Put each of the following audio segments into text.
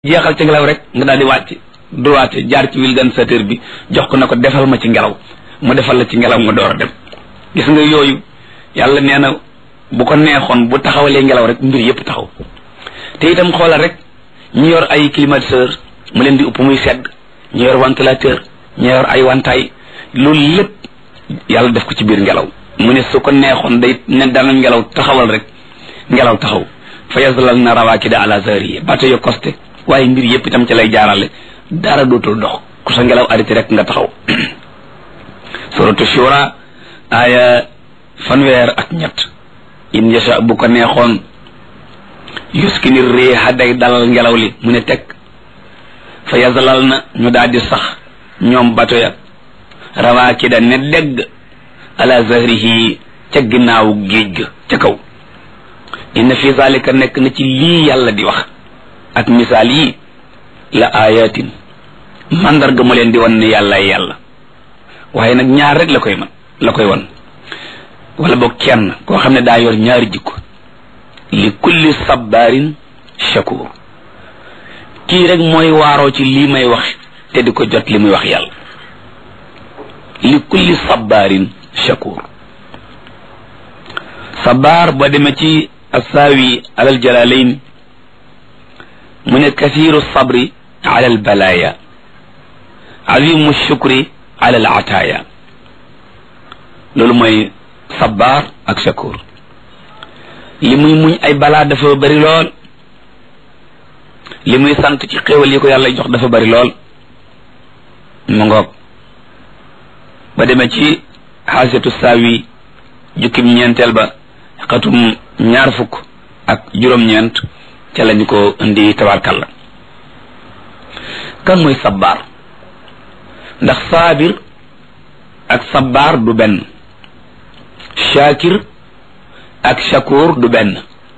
jeexal ci ngelaw rek nga daal di wàcc droite jaar ci vulgarisateur bi jox ko na ko defal ma ci ngelaw mu defal la ci ngelaw nga door a dem gis nga yooyu yàlla nee na bu ko neexoon bu taxawalee ngelaw rek mbir yépp taxaw te itam xoolal rek ñu yor ay climatiseur mu leen di upp muy sedd ñu yor ventilateur ñu yor ay wantaay loolu lépp yàlla def ko ci biir ngelaw mu ne su ko neexoon day ne dana ngelaw taxawal rek ngelaw taxaw fa yaslal na rawaakida ala zahrihi bato yo costé waaye mbir yépp itam ci lay jaarale dara dootul dox ku sa ngelaw arrêté rek nga taxaw suratu shura aaya fanweer ak ñett in yasha bu ko neexoon yuskini riiha day dalal ngelaw li mu ne teg fa yaslal na ñu daal di sax ñoom bato ya rawaakida ne dégg ala zahrihi ca ginnaawu géej ga ca kaw inna fi zalika nekk na ci lii yàlla di wax ak misaal yi la ayatin mandarga mu leen di wan ne yàllaay yàlla waaye nag ñaar rek la koy man la koy wan wala boog kenn koo xam ne daa yor ñaari jikko li kulli sabbaarin shakur kii rek mooy waaroo ci lii may wax te di ko jot li muy wax yàlla li kulli sabbaarin shakur sabbaar boo demee ci assaawi alal jalalayn mu ne kathiru sabri ala al balaya azimu shukri ala al ataaya loolu mooy sabbaar ak shakur li muy muñ ay balaa dafa bari lool li muy sant ci xéewal yi ko yàlla jox dafa bari lool mu ngoog ba demee ci xaasiyatu saawi jukkim ñeenteel ba xatum ñaar fukk ak juróom-ñeent ca lañu ko indi tabarkalla kan mooy sabbaar ndax saabir ak sabbaar du benn shaakir ak shakur du benn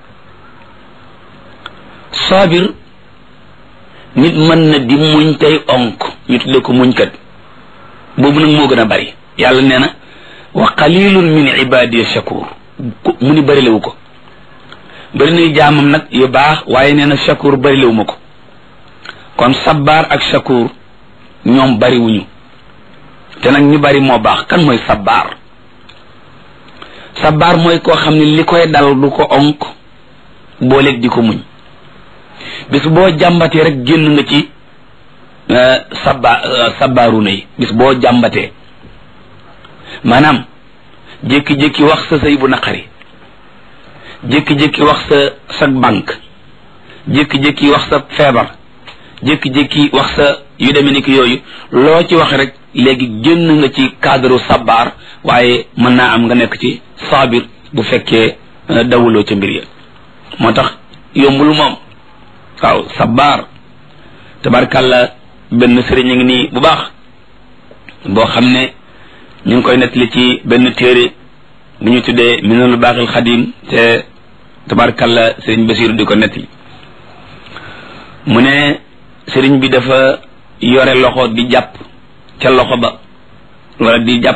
saabir nit mën na di muñ tey onk ñu tudde ko muñkat boobu nag moo gën a bari yàlla nee na wa qalilun min ibadiya shakur mu ni bërilewu ko bëri nay jaamam nag yu baax waaye nee na shakur bërilewu ma ko kon sabbaar ak shakur ñoom bariwuñu te nag ñu bari moo baax kan mooy sabbaar sabbaar mooy koo xam ne li koy dal du ko onk booleeg di ko muñ bis boo jàmbatee rek génn nga ci sabba sabbaaru na yi bis boo jàmbatee maanaam jékki-jékki wax sa sëy bu naqari jékki-jékki wax sa sa banque jékki-jékki wax sa feebar jékki-jékki wax sa yu demee ni ki yooyu loo ci wax rek léegi génn nga ci cadre sabbaar waaye mën naa am nga nekk ci saabir bu fekkee dawuloo ca mbir ya moo tax yombul moom waaw sabbaar tabarkàlla benn sëriñ a ngi nii bu baax boo xam ne ñu ngi koy nettali ci benn téere bu ñu tuddee minanul baaxil xadim te tabarkalla sëriñ basiru di ko nettali mu ne sëriñ bi dafa yore loxo di jàpp ca loxo ba wala di jàpp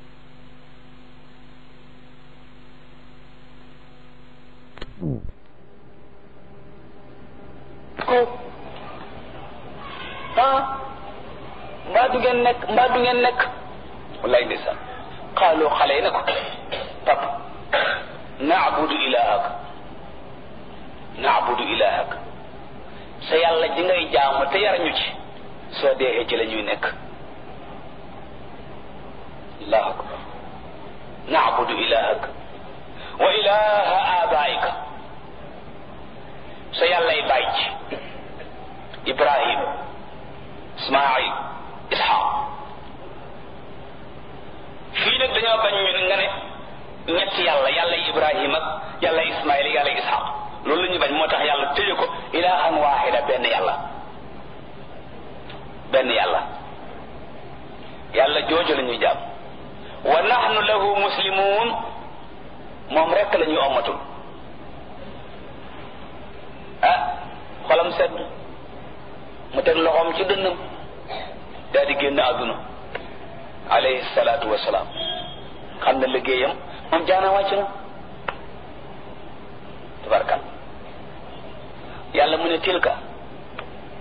mbaa du ngeen nekk mbaa du ngeen nekk wallaay ndeysaan xaaloo xale yi ne ko pap naabudu ilahak naabudu ilahak sa yàlla ji ngay jaamu te yarañu ci soo deexee ci la ñuy nekk allahu akbar naabudu ilahak wa ilaha abaika sa yàllay bàyyi ci ibrahim ismail ishaq fii nag dañoo bañ ñu nga ne ñetti yàlla yàlla ibrahim ak yàlla ismail yàlla ishaq loolu la ñu bañ moo tax yàlla tëje ko ilahan waxida benn yàlla benn yàlla yàlla jooju la ñuy jàpp wa nahnu lahu muslimun moom rekk la ñuy ommatul ah xolam sedd mu teg loxoom ci dënnam daal di génn àdduna alayhi salaatu wasalaam xam na liggéeyam moom jaana wàcc na tabarkal yàlla mu ne tilka